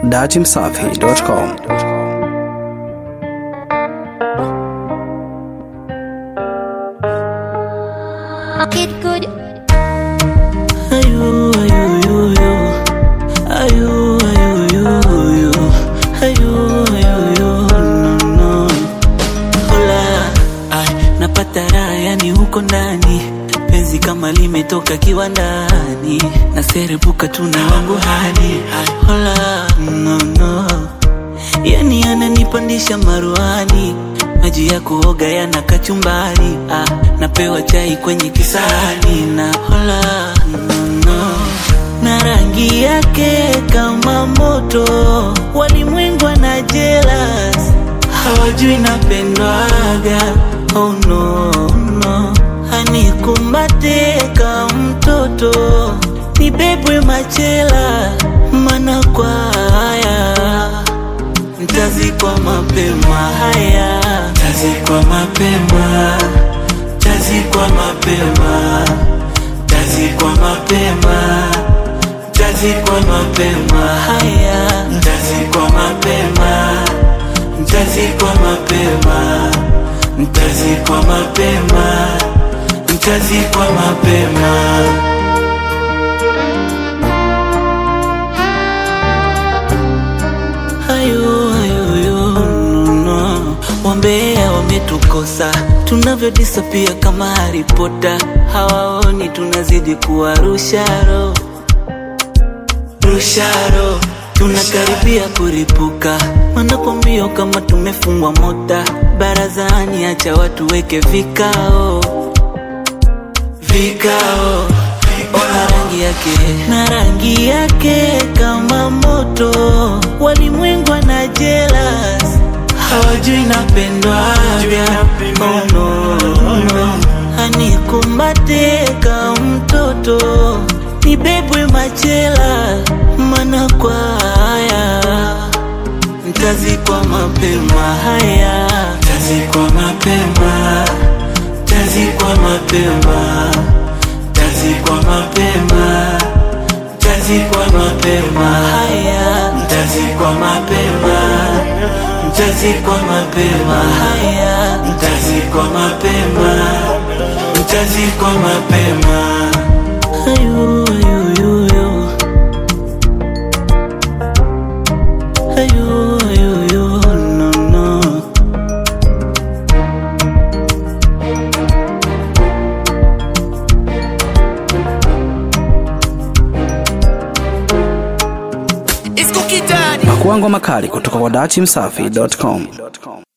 datimsafi.com. Kid good. Ayu, ayu, ayu, ayu. Ayu, ayu, ayu, ayu. Ayu, ayu, ayu, no, no. Hola, ay, napata raha yani huko ndani penzi kama limetoka kiwandani naserebuka tuna wangu hadi ay, hola, no, no. yani ananipandisha maruani maji ya kuoga yana kachumbari ah, napewa chai kwenye kisahani na hola no, no. na rangi yake kama moto walimwengu na jealous hawajui napendwaga oh no, no. anikumbate ka mtoto nibebwe machela mana kwa haya Ntazikwa mapema haya, tazikwa mapema, tazikwa mapema, tazikwa mapema, tazikwa mapema haya, tazikwa mapema, tazikwa mapema, tazikwa mapema, tazikwa mapema. Ayo, ayo, ayo, no, no. Wambea wametukosa tunavyodisapia kama Harry Potter, hawaoni tunazidi kuwa rusharo rusharo, tunakaribia kuripuka, wanakwambia kama tumefungwa mota barazani, acha watu weke vikao vikao ona rangi yake na rangi yake kama moto walimwengu na jealous hawajui napendwaga oh, no, no. anikumbate ka mtoto nibebwe machela mana kwa haya ntazikwa mapema haya tazikwa mapema tazikwa mapema tazikwa mapema tazikwa mapema haya tazikwa mapema tazikwa mapema haya tazikwa mapema tazikwa mapema ayu ayu ayu ayu ayu ayu no no Makuango makali kutoka kwa datimsafi.com.